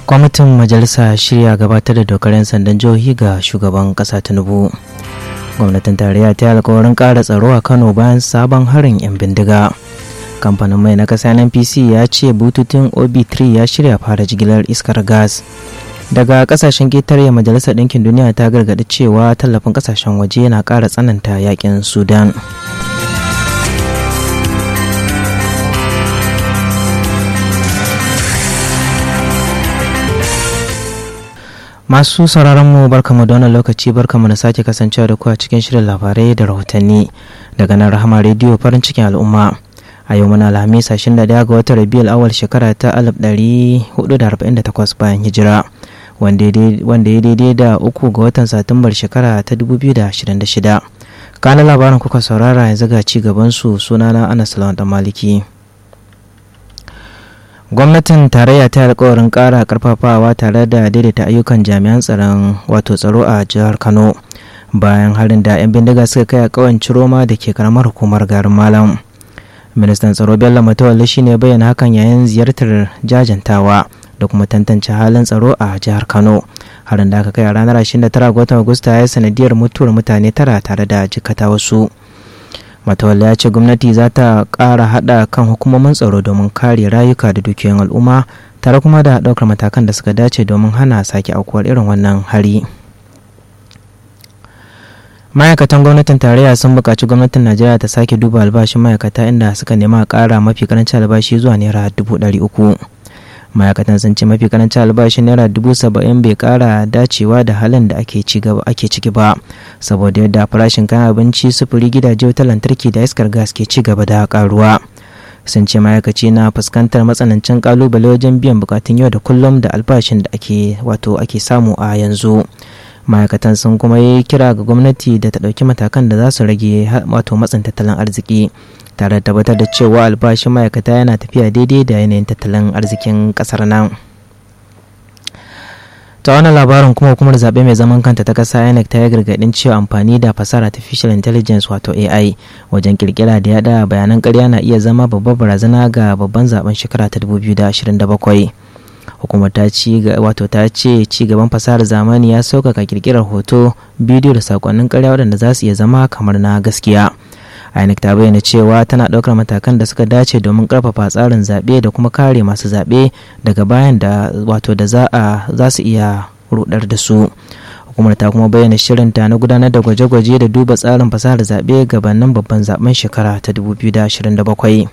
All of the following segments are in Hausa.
kwamitin majalisa shirya gabatar da dokar 'yan sandan jihohi ga shugaban kasa tinubu gwamnatin tarayya ta yi alkawarin ƙara tsaro a kano bayan sabon harin 'yan bindiga kamfanin mai na kasa npc ya ce bututun ob3 ya shirya fara jigilar iskar gas daga kasashen ketare majalisar ɗinkin duniya ta gargaɗi cewa tallafin kasashen waje na ƙara tsananta yakin sudan masu sauraron mu barkamu da wannan lokaci barkamu da sake kasancewa da ku a cikin shirin labarai da rahotanni daga nan rahama rediyo farin cikin al'umma a yau muna alhamis 21 ga watan rabiul awal shekara ta 1448 bayan hijira wanda ya daidai da uku ga watan satumbar shekara ta 2026 kana labarin kuka saurara yanzu ga ci gaban su sunana anas lawan maliki gwamnatin tarayya ta alkawarin kara karfafawa tare da daidaita ayyukan jami'an tsaron wato tsaro a jihar kano bayan harin da 'yan bindiga suka kai a kawan ciroma da ke karamar hukumar garin malam ministan tsaro bello matawalli shine bayyana hakan yayin ziyartar jajantawa da kuma tantance halin tsaro a jihar kano harin da aka kai a ranar 29 ga watan agusta ya yi sanadiyar mutuwar mutane tara tare da jikata wasu matawalla ya ce gwamnati za ta ƙara haɗa kan hukumomin tsaro domin kare rayuka da dukiyoyin al'umma tare kuma da ɗaukar matakan da suka dace domin hana sake aukuwar irin wannan hari ma'aikatan gwamnatin tarayya sun buƙaci gwamnatin najeriya ta sake duba albashin ma'aikata inda suka nema a ƙara mafi karancin albashi zuwa naira dubu ɗari uku ma'aikatan sun ce mafi karancin albashin naira dubu saba'in bai kara dacewa da halin da ake ciki ba saboda yadda farashin kayan abinci sufuri gidaje wutar lantarki da iskar gas ke ci gaba da karuwa sun ce ma'aikaci na fuskantar matsanancin kalubale wajen biyan bukatun yau da kullum da albashin da ake wato ake samu a yanzu ma'aikatan sun kuma yi kira ga gwamnati da ta ɗauki matakan da za su rage wato matsin tattalin arziki tare da tabbatar da cewa albashin ma'aikata yana tafiya daidai da yanayin tattalin arzikin kasar nan ta wani labarin kuma hukumar zaɓe mai zaman kanta ta ƙasa inec ta yi gargaɗin cewa amfani da fasahar artificial intelligence wato ai wajen kirkira da yada bayanan ƙarya na iya zama babbar barazana ga babban zaben shekara ta 2027 hukumar ta ci wato ta ce ci gaban fasahar zamani ya sauƙaƙa kirkirar hoto bidiyo da sakonnin ƙarya waɗanda za su iya zama kamar na gaskiya INEC ta bayyana cewa tana ɗaukar matakan da suka dace domin ƙarfafa tsarin zaɓe da kuma kare masu zaɓe daga bayan da wato da za a za su iya rudar da su hukumar ta kuma bayyana shirinta na gudanar da gwaje-gwaje da duba tsarin fasahar zaɓe gabanin babban zaben shekara ta 2027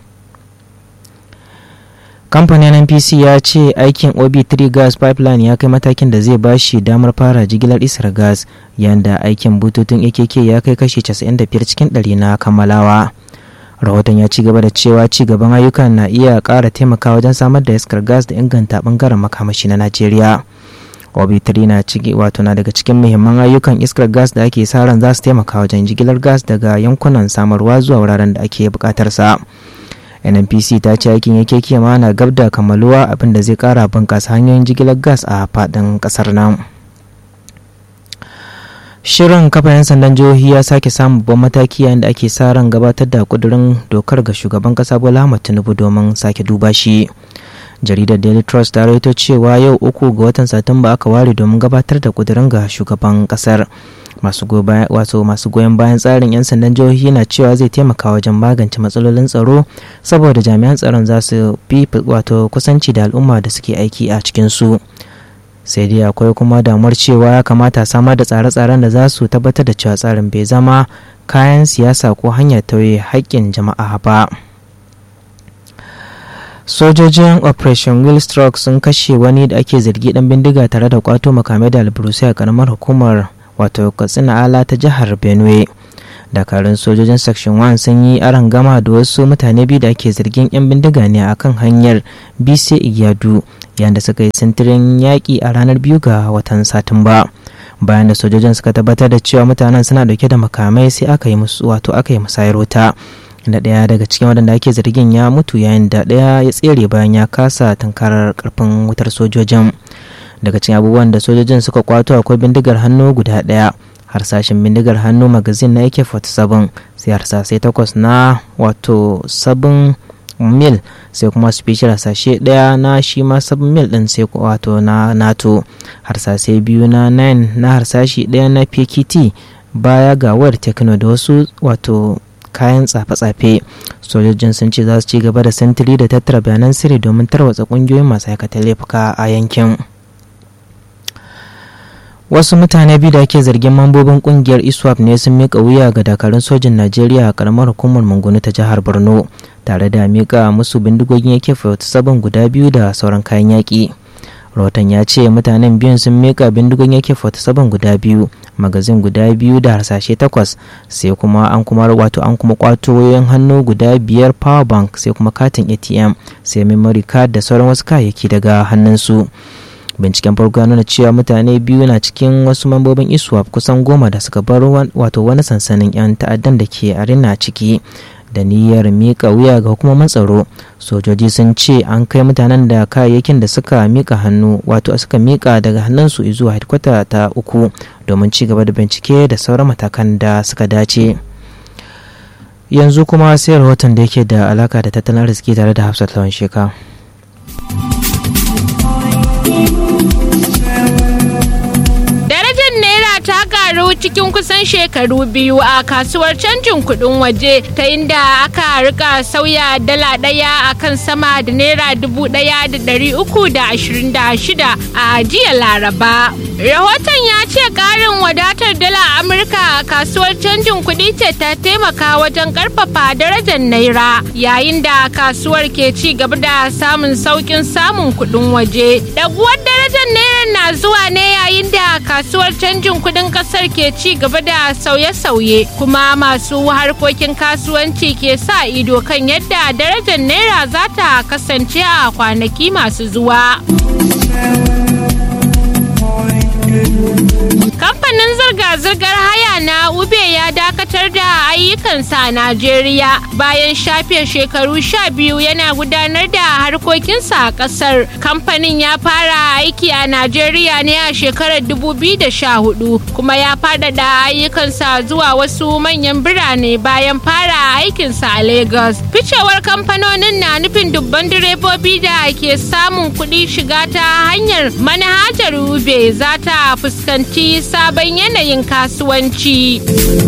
kamfanin npc ya ce aikin ob3 gas pipeline ya kai matakin da zai ba shi damar fara jigilar isar gas yanda aikin bututun akk ya kai kashi 95 cikin 100 na kammalawa rahoton ya ci gaba da cewa ci gaban ayyukan na iya ƙara taimakawa wajen samar da iskar gas da inganta bangaren makamashi na najeriya ob3 na ciki wato na daga cikin muhimman ayyukan iskar gas da ake sa ran za su taimaka wajen jigilar gas daga yankunan samarwa zuwa wuraren da ake buƙatar sa nnpc ta ce aikin yake kima na gab da kammaluwa abinda zai kara bunkasa hanyoyin jigilar gas a fadin kasar nan shirin kafa 'yan sandan jihohi ya sake samun babban mataki yayin da ake sa ran gabatar da kudurin dokar ga shugaban kasa bola ahmad tinubu domin sake duba shi jaridar daily trust ta rawaito cewa yau uku ga watan satumba aka ware domin gabatar da kudurin ga shugaban kasar masu goyon bayan tsarin 'yan sandan jihohi na cewa zai taimaka wajen magance matsalolin tsaro saboda jami'an tsaron za su fi wato kusanci da al'umma da suke aiki a cikinsu sai dai akwai kuma damuwar cewa ya kamata samar da tsare-tsaren da za su tabbatar da cewa tsarin bai zama kayan siyasa ko hanyar tauye haƙƙin jama'a ba sojojin operation will stroke sun kashe wani da ake zargi dan bindiga tare da kwato makamai da alburusai a karamar hukumar wato katsina ala ta jihar benue dakarun sojojin section 1 sun yi aron gama da wasu mutane biyu da ake zargin 'yan bindiga ne a kan hanyar bise iyadu yayin da suka yi sintirin yaƙi a ranar biyu ga watan satumba bayan da sojojin suka tabbatar da cewa mutanen suna dauke da makamai sai aka yi musu wato aka yi musayar wuta da ɗaya daga cikin waɗanda ake zargin ya mutu yayin da ɗaya ya tsere bayan ya kasa tunkarar karfin wutar sojojin daga cikin abubuwan da sojojin suka kwato akwai bindigar hannu guda ɗaya harsashin bindigar hannu magazin na ak-47 sai harsasai takwas na wato sabon mil sai kuma special hasashe daya na shi ma sub mil din sai wato na nato harsashe biyu na 9 na harsashi daya na pkt baya ga wayar tekno da wasu wato kayan tsafe-tsafe sojojin sun ce za su ci gaba da sintiri da tattara bayanan sirri domin tarwatsa kungiyoyin masu aikata laifuka a yankin wasu mutane biyu da ake zargin mambobin kungiyar iswap ne sun mika wuya ga dakarun sojin najeriya a karamar hukumar mangunu ta jihar borno tare da mika musu bindigogin yake sabon guda biyu da sauran kayan yaƙi rahoton ya ce mutanen biyun sun mika bindigon yake 47 guda biyu magazin guda biyu da harsashe takwas sai kuma an kuma wato an kuma kwato wayoyin hannu guda biyar power bank sai kuma katin atm sai memory card da sauran wasu kayayyaki daga hannunsu binciken farko ya nuna cewa mutane biyu na cikin wasu mambobin iswap kusan goma da suka bar wato wani sansanin 'yan ta'addan da ke arena ciki da niyyar mika wuya ga hukumomin tsaro sojoji sun ce an kai mutanen da kayayyakin da suka mika hannu wato suka mika daga hannunsu zuwa hedkwata ta uku domin ci gaba da bincike da sauran matakan da suka dace yanzu kuma sai rahoton da yake da alaka da tattalin arziki tare da hafsat lawan sheka karu cikin kusan shekaru biyu a kasuwar canjin kudin waje ta inda aka rika sauya dala daya a kan sama da naira dubu daya da dari uku da ashirin da shida a jiya laraba rahoton ya ce karin wadatar dala amurka a kasuwar canjin kudi ce ta taimaka wajen karfafa darajar naira yayin da kasuwar ke ci gaba da samun saukin samun kudin waje daguwar darajar naira na zuwa ne yayin da kasuwar canjin kudin kasar ke ci gaba da sauye-sauye kuma masu harkokin kasuwanci ke sa ido kan yadda darajar naira za ta kasance a kwanaki masu zuwa. kamfanin zirga-zirgar haya na ube ya dakatar da ayyukansa a najeriya bayan shafe shekaru sha biyu yana gudanar da harkokinsa a kasar kamfanin ya fara aiki a najeriya ne a shekarar 2014 kuma ya faɗaɗa ayyukansa zuwa wasu manyan birane bayan fara aikinsa a lagos ficewar kamfanonin na nufin dubban direbobi da ke samun kuɗi shiga ta hanyar manhajar ube za ta fuskanci sabon yanayin kasuwanci.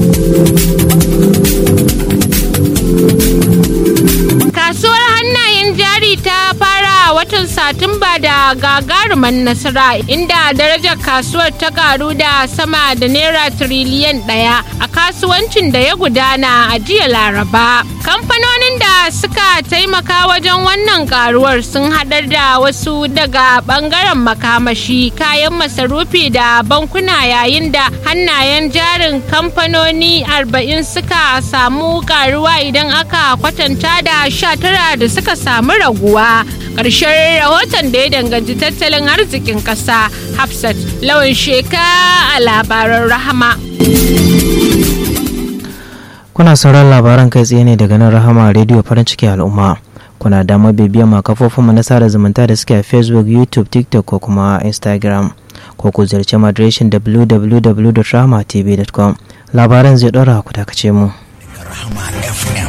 Kasuwar hannayen jari ta fara watan Satumba da gagaruman nasara inda darajar kasuwar ta karu da sama da naira tiriliyan ɗaya a kasuwancin da ya gudana a jiya Laraba. Kamfanonin da suka taimaka wajen wannan karuwar sun haɗar da wasu daga ɓangaren makamashi kayan masarufi da bankuna yayin da hannayen jarin kamfanoni arba'in suka samu karuwa idan aka kwatanta da sha tara da suka samu raguwa ƙarshen rahoton da ya danganci tattalin arzikin ƙasa hafsat lawan sheka a labaran rahama kuna sauran labaran kai tsaye ne daga nan rahama rediyo farin ciki al'umma kuna damar bibiyar ma kafofinmu na sada zumunta da suke a facebook youtube tiktok ko kuma instagram ko ku ziyarci madireshin www.rahmatv.com labaran zai ɗora ku dakace mu Rahama FM.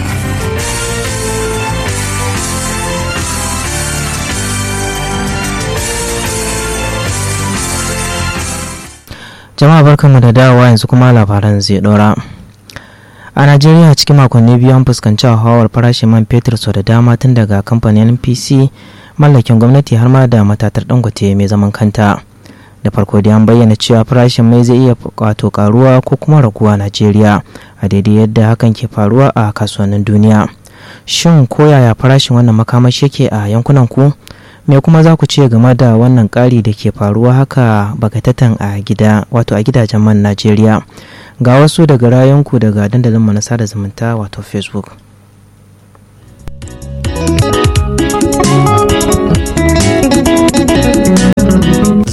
jama'a barkanmu da dawowa yanzu kuma labaran zai ɗora a najeriya cikin makonni biyu an fuskanci hawar farashin man fetur sau da dama tun daga kamfanin npc mallakin gwamnati har ma da matatar dangote mai zaman kanta da farko dai an bayyana cewa farashin mai zai iya wato karuwa ko kuma raguwa a najeriya a daidai yadda hakan ke faruwa a kasuwannin duniya shin ko yaya farashin wannan makamashi yake a yankunan ku me kuma za ku ce game da wannan ƙari da ke faruwa haka bagatatan a gida wato a gidajen man najeriya ga wasu daga rayunku daga dandalin na sada zumunta wato facebook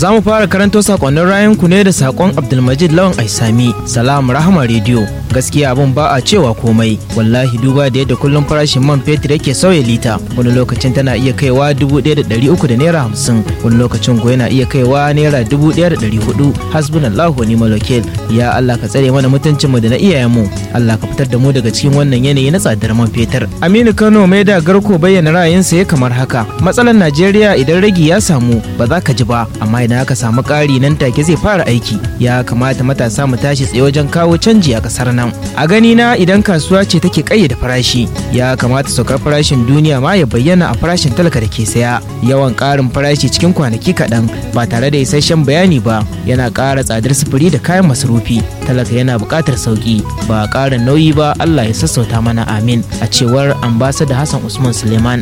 Za mu fara karanto sakonnin rayan ku ne da sakon Abdulmajid Lawan Aisami, Salam Rahama Radio. Gaskiya abun ba a cewa komai. Wallahi duba da yadda kullum farashin man fetur yake sauya lita. Wani lokacin tana iya kaiwa dubu ɗaya da ɗari uku da naira hamsin. Wani lokacin ko yana iya kaiwa naira dubu ɗaya da ɗari hudu. Hasbunallahu wa ni'mal wakil. Ya Allah ka tsare mana mutuncinmu da na iyayenmu. Allah ka fitar da mu daga cikin wannan yanayi na tsadar man fetur. Aminu Kano mai da garko bayyana ra'ayinsa ya kamar haka. Matsalar Najeriya idan ragi ya samu ba za ka ji ba, amma idan aka samu ƙari nan take zai fara aiki. Ya kamata matasa mu tashi tsaye wajen kawo canji a ƙasar nan. A gani na idan kasuwa ce take ƙayyade farashi, ya kamata saukar farashin duniya ma ya bayyana a farashin talaka da ke saya. Yawan ƙarin farashi cikin kwanaki kaɗan ba tare da isasshen bayani ba yana ƙara tsadar sufuri da kayan masarufi. Talaka yana buƙatar sauƙi ba ƙarin nauyi ba Allah ya sassauta mana amin a cewar ambasada Hassan Usman Suleiman.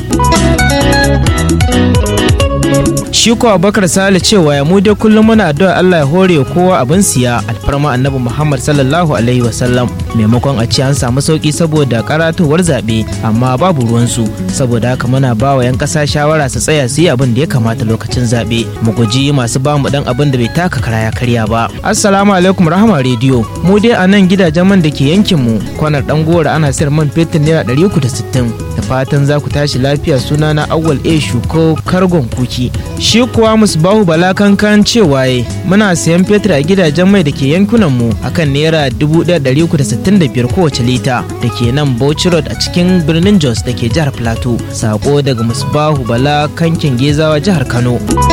Shi ko Abubakar Sale cewa ya mu dai kullum muna addu'a Allah ya hore kowa abin siya alfarma Annabi Muhammad sallallahu alaihi wasallam maimakon a ce an samu sauki saboda karatowar zaɓe amma babu ruwansu saboda haka muna ba wa 'yan ƙasa shawara su tsaya su yi abin da ya kamata lokacin zaɓe mu guji masu ba mu dan abin da bai taka kara ya karya ba. Assalamu alaikum rahama rediyo mu dai a nan gidajen man da ke yankin mu kwanar dan gora ana sayar man fetur naira ɗari uku da sittin da fatan za ku tashi lafiya sunana awwal a shuko kargon kuki shi kuwa musbahu bala kankan cewa ye muna sayan fetur a gidajen mai da ke yankunan mu akan naira 1365 kowace lita da ke nan bauchi road a cikin birnin jos da ke jihar plateau sako daga musbahu bala kankin gezawa jihar kano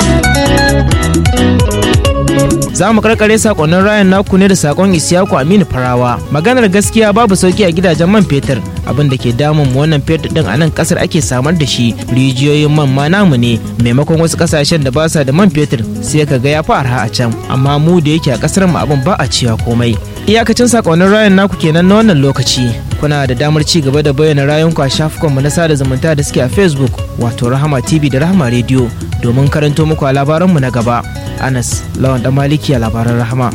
za mu karkare sakonnin rayan naku ne da sakon isiyaku aminu farawa maganar gaskiya babu sauki a gidajen man fetur abin da ke damun mu wannan fetur din a nan kasar ake samar da shi rijiyoyin man ma namu ne maimakon wasu kasashen da ba sa da man fetur sai ka ga ya fi arha a can amma mu da yake a kasar mu abin ba a cewa komai iyakacin sakonnin rayan naku kenan na wannan lokaci kuna da damar ci gaba da bayyana rayunku a shafukanmu na sada zumunta da suke a facebook wato rahama tv da rahama radio domin karanto muku a labaranmu na gaba anas lawan dan maliki a labaran rahama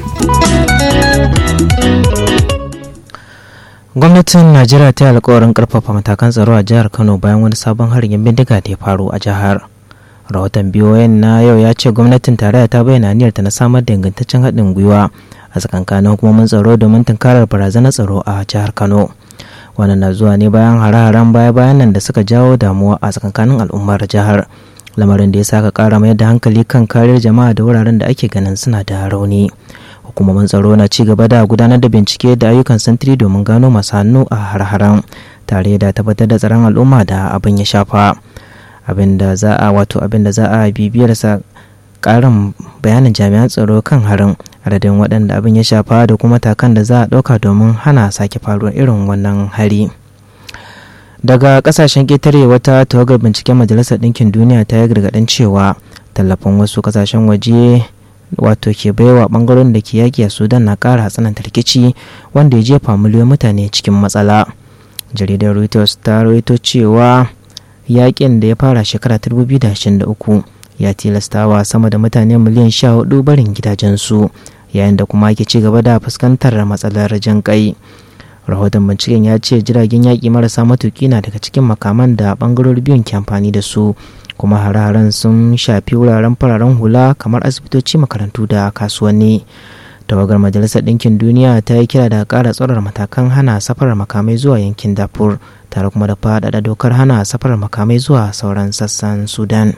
gwamnatin najeriya ta yi alkawarin karfafa matakan tsaro a jihar kano bayan wani sabon harin yan bindiga da ya faru a jihar rahoton biyoyin na yau ya ce gwamnatin tarayya ta bayyana aniyarta na samar da ingantaccen haɗin gwiwa a tsakankanin hukumomin tsaro domin tunkarar barazanar tsaro a jihar kano wannan na zuwa ne bayan hare-haren baya-bayan nan da suka jawo damuwa a tsakankanin al'ummar jihar lamarin da ya saka kara mayar da hankali kan kariyar jama'a da wuraren da ake ganin suna da rauni hukumomin tsaro na ci gaba da gudanar da bincike da ayyukan sintiri domin gano masu hannu a har-haren tare da tabbatar da tsaron al'umma da abin ya shafa abin da za a wato abin da za a bibiyar sa karin bayanin jami'an tsaro kan harin adadin waɗanda abin ya shafa da kuma takan da za a ɗauka domin hana sake faruwar irin wannan hari. daga kasashen ƙetare wata tawagar binciken majalisar ɗinkin duniya ta yi gargaɗin cewa tallafin wasu kasashen waje wato ke baiwa ɓangaren da ke yaƙi a sudan na ƙara tsananta rikici wanda ya jefa miliyoyin mutane cikin matsala jaridar reuters ta rawaito cewa yaƙin da ya fara shekara 2023 ya tilastawa sama da mutane miliyan 14 barin gidajensu yayin da kuma ake ci gaba da fuskantar matsalar jin kai rahoton binciken ya ce jiragen yaƙi marasa matuƙi na daga cikin makaman da ɓangarori biyun ke amfani da su kuma hare-haren sun shafi wuraren fararen hula kamar asibitoci makarantu da kasuwanni tawagar majalisar ɗinkin duniya ta yi kira da ƙara tsorar matakan hana safarar makamai zuwa yankin dafur tare kuma da faɗaɗa dokar hana safarar makamai zuwa sauran sassan sudan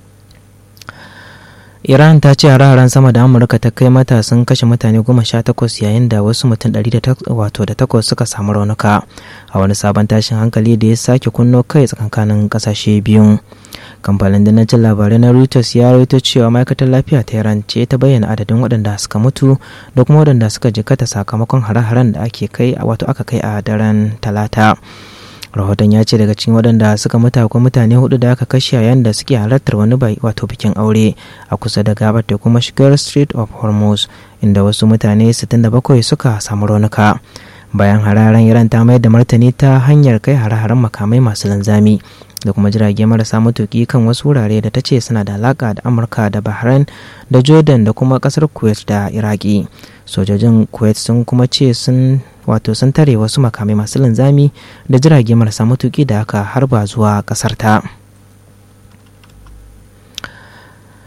iran ta ce hare-haren sama da amurka ta kai mata sun kashe mutane goma sha takwas yayin da wasu mutum ɗari da wato da takwas suka samu raunuka a wani sabon tashin hankali da ya sake kunno kai tsakankanin ƙasashe biyun kamfanin danancin labarai na reuters ya rawaito cewa ma'aikatar lafiya ta iran ce ta bayyana adadin waɗanda suka mutu da kuma waɗanda suka jikata sakamakon hare-haren da ake kai wato aka kai a daren talata rahoton ya ce daga cikin waɗanda suka mutu akwai mutane hudu da aka kashe yayin da suke halartar wani bai wato bikin aure a kusa da gabar da kuma shigar street of hormuz inda wasu mutane 67 suka samu raunuka bayan hararen iran ta mayar da martani ta hanyar kai hare-haren makamai masu linzami da kuma jirage marasa matuki kan wasu wurare da ta ce suna da alaka da amurka da bahrain da jordan da kuma kasar kuwait da iraki sojojin kuwait sun kuma ce sun wato sun tare wasu makamai masu linzami da jirage marasa matuki da aka harba zuwa kasar ta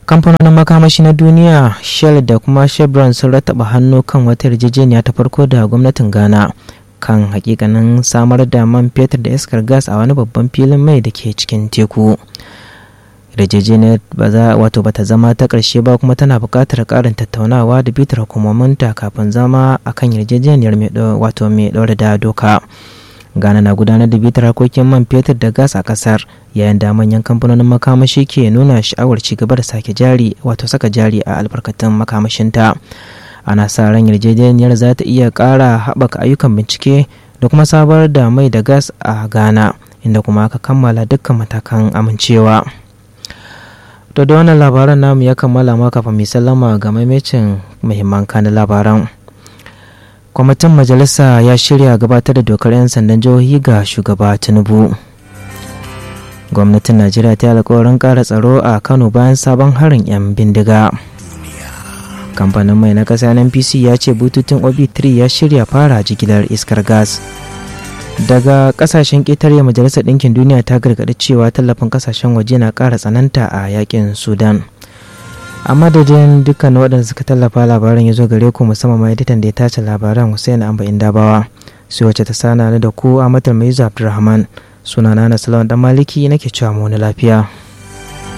kamfanonin makamashi na duniya shell da kuma chevron sun rataba hannu kan wata yarjejeniya ta farko da gwamnatin ghana kan hakikanin samar da man fetur da iskar gas a wani babban filin mai da ke cikin teku yarjejeniyar ba za wato bata zama ta ƙarshe ba kuma tana buƙatar ƙarin tattaunawa da bitar hukumominta kafin zama akan yarjejeniyar wato mai ɗaure da doka ghana na gudanar da bitar harkokin man fetur da gas a kasar yayin da manyan kamfanonin makamashi ke nuna sha'awar ci gaba da sake jari wato saka jari a albarkatun makamashinta ana sa ran yarjejeniyar za ta iya ƙara haɓaka ayyukan bincike da kuma sabar da mai da gas a ghana inda kuma aka kammala dukkan matakan amincewa to da wannan labaran namu ya kammala ma kafin mai sallama ga maimacin muhimman kanin labaran kwamitin majalisa ya shirya gabatar da dokar 'yan sandan jihohi ga shugaba tinubu gwamnatin najeriya ta yi alkawarin kara tsaro a kano bayan sabon harin 'yan bindiga kamfanin mai na kasa npc ya ce bututun ob3 ya shirya fara jigilar iskar gas daga kasashen ƙetare majalisar ɗinkin duniya ta gargaɗi cewa tallafin kasashen waje na ƙara tsananta a yakin sudan a madadin dukkan waɗanda suka tallafa labaran ya zo gare ku musamman ma editan da ya tace labaran hussein amba indabawa sai wacce ta sana da ku a matar mai abdulrahman sunana na salawan dan maliki nake cewa mu wani lafiya